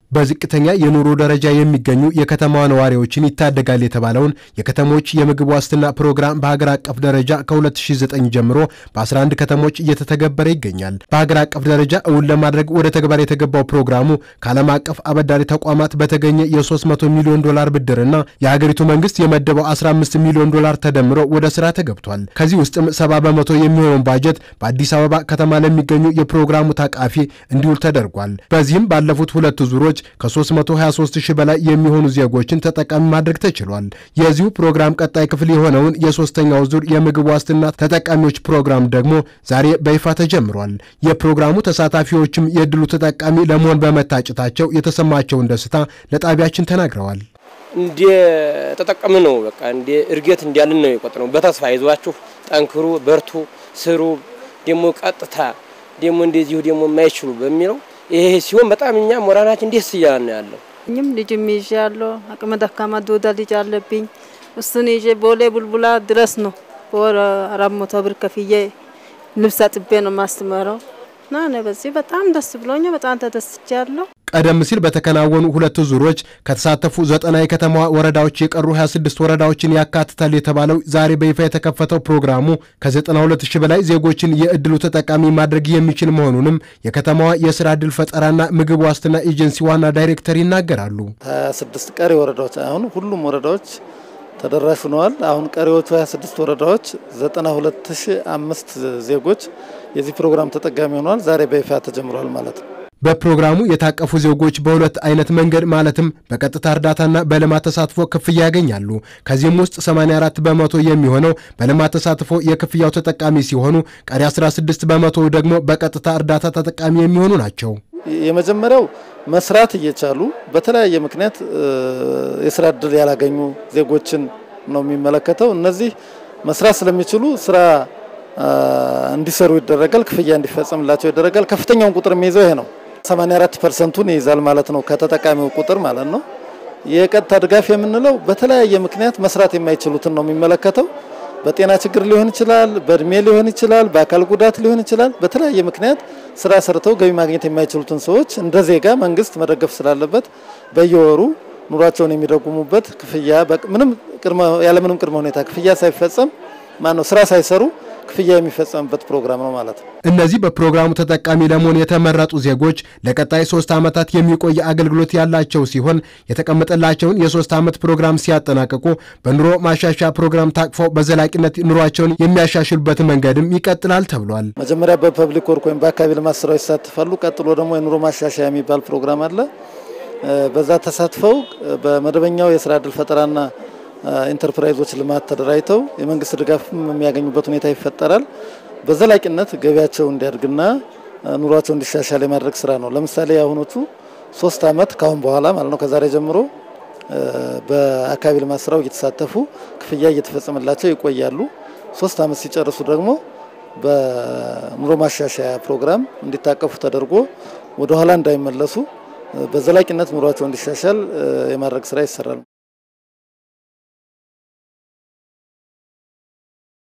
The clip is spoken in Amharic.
በዝቅተኛ የኑሮ ደረጃ የሚገኙ የከተማዋ ነዋሪዎችን ይታደጋል የተባለውን የከተሞች የምግብ ዋስትና ፕሮግራም በሀገር አቀፍ ደረጃ ከ2009 ጀምሮ በ11 ከተሞች እየተተገበረ ይገኛል። በሀገር አቀፍ ደረጃ እውን ለማድረግ ወደ ተግባር የተገባው ፕሮግራሙ ከዓለም አቀፍ አበዳሪ ተቋማት በተገኘ የ300 ሚሊዮን ዶላር ብድርና የሀገሪቱ መንግስት የመደበው 15 ሚሊዮን ዶላር ተደምሮ ወደ ስራ ተገብቷል። ከዚህ ውስጥም 70 በመቶ የሚሆነውን ባጀት በአዲስ አበባ ከተማ ለሚገኙ የፕሮግራሙ ታቃፊ እንዲውል ተደርጓል። በዚህም ባለፉት ሁለት ዙሮች ከ323 ሺህ በላይ የሚሆኑ ዜጎችን ተጠቃሚ ማድረግ ተችሏል። የዚሁ ፕሮግራም ቀጣይ ክፍል የሆነውን የሶስተኛው ዙር የምግብ ዋስትና ተጠቃሚዎች ፕሮግራም ደግሞ ዛሬ በይፋ ተጀምሯል። የፕሮግራሙ ተሳታፊዎችም የዕድሉ ተጠቃሚ ለመሆን በመታጨታቸው የተሰማቸውን ደስታ ለጣቢያችን ተናግረዋል። እንደ ተጠቀም ነው በቃ እንደ እድገት እንዲያልን ነው የቆጠረው። በተስፋ ይዟችሁ ጠንክሩ፣ በርቱ፣ ስሩ ደግሞ ቀጥታ ደግሞ እንደዚሁ ደግሞ የማይችሉ በሚለው ይሄ ሲሆን በጣም እኛ ሞራናችን ደስ እያለ ነው ያለው። እኝም ልጅም ይዤ ያለው አቅመ ደካማ ዶዳ ልጅ አለብኝ። እሱን ይዤ ቦሌ ቡልቡላ ድረስ ነው በወር አራት መቶ ብር ከፍዬ ልብስ አጥቤ ነው ማስተምረው እና እኔ በዚህ በጣም ደስ ብሎኛ በጣም ተደስቻለሁ። ቀደም ሲል በተከናወኑ ሁለት ዙሮች ከተሳተፉ ዘጠና የከተማዋ ወረዳዎች የቀሩ 26 ወረዳዎችን ያካትታል የተባለው ዛሬ በይፋ የተከፈተው ፕሮግራሙ ከ92 ሺህ በላይ ዜጎችን የእድሉ ተጠቃሚ ማድረግ የሚችል መሆኑንም የከተማዋ የስራ ዕድል ፈጠራና ምግብ ዋስትና ኤጀንሲ ዋና ዳይሬክተር ይናገራሉ። 26 ቀሪ ወረዳዎች አሁን ሁሉም ወረዳዎች ተደራሽ ሆነዋል። አሁን ቀሪዎቹ 26 ወረዳዎች 92005 ዜጎች የዚህ ፕሮግራም ተጠቃሚ ሆነዋል። ዛሬ በይፋ ተጀምሯል ማለት ነው። በፕሮግራሙ የታቀፉ ዜጎች በሁለት አይነት መንገድ ማለትም በቀጥታ እርዳታና በልማት ተሳትፎ ክፍያ ያገኛሉ። ከዚህም ውስጥ 84 በመቶ የሚሆነው በልማት ተሳትፎ የክፍያው ተጠቃሚ ሲሆኑ ቀሪ 16 በመቶ ደግሞ በቀጥታ እርዳታ ተጠቃሚ የሚሆኑ ናቸው። የመጀመሪያው መስራት እየቻሉ በተለያየ ምክንያት የስራ እድል ያላገኙ ዜጎችን ነው የሚመለከተው። እነዚህ መስራት ስለሚችሉ ስራ እንዲሰሩ ይደረጋል፣ ክፍያ እንዲፈጸምላቸው ይደረጋል። ከፍተኛውን ቁጥር የሚይዘው ይሄ ነው። 84 ፐርሰንቱን ይይዛል ማለት ነው ከተጠቃሚው ቁጥር ማለት ነው። የቀጥታ ድጋፍ የምንለው በተለያየ ምክንያት መስራት የማይችሉትን ነው የሚመለከተው። በጤና ችግር ሊሆን ይችላል፣ በእድሜ ሊሆን ይችላል፣ በአካል ጉዳት ሊሆን ይችላል። በተለያየ ምክንያት ስራ ሰርተው ገቢ ማግኘት የማይችሉትን ሰዎች እንደ ዜጋ መንግስት መደገፍ ስላለበት በየወሩ ኑሯቸውን የሚደጉሙበት ክፍያ ምንም ያለምንም ቅድመ ሁኔታ ክፍያ ሳይፈጸም ማነው ስራ ሳይሰሩ ክፍያ የሚፈጸምበት ፕሮግራም ነው ማለት ነው። እነዚህ በፕሮግራሙ ተጠቃሚ ለመሆን የተመረጡ ዜጎች ለቀጣይ ሶስት ዓመታት የሚቆይ አገልግሎት ያላቸው ሲሆን የተቀመጠላቸውን የሶስት ዓመት ፕሮግራም ሲያጠናቅቁ በኑሮ ማሻሻያ ፕሮግራም ታቅፈው በዘላቂነት ኑሯቸውን የሚያሻሽሉበት መንገድም ይቀጥላል ተብሏል። መጀመሪያ በፐብሊክ ወርክ ወይም በአካባቢ ልማት ስራዎች ይሳተፋሉ። ቀጥሎ ደግሞ የኑሮ ማሻሻያ የሚባል ፕሮግራም አለ። በዛ ተሳትፈው በመደበኛው የስራ ዕድል ፈጠራና ኢንተርፕራይዞች ልማት ተደራጅተው የመንግስት ድጋፍ የሚያገኙበት ሁኔታ ይፈጠራል። በዘላቂነት ገቢያቸው እንዲያድግና ኑሯቸው እንዲሻሻል የማድረግ ስራ ነው። ለምሳሌ የአሁኖቹ ሶስት ዓመት ካሁን በኋላ ማለት ነው ከዛሬ ጀምሮ በአካባቢ ልማት ስራው እየተሳተፉ ክፍያ እየተፈጸመላቸው ይቆያሉ። ሶስት ዓመት ሲጨርሱ ደግሞ በኑሮ ማሻሻያ ፕሮግራም እንዲታቀፉ ተደርጎ ወደ ኋላ እንዳይመለሱ በዘላቂነት ኑሯቸው እንዲሻሻል የማድረግ ስራ ይሰራል።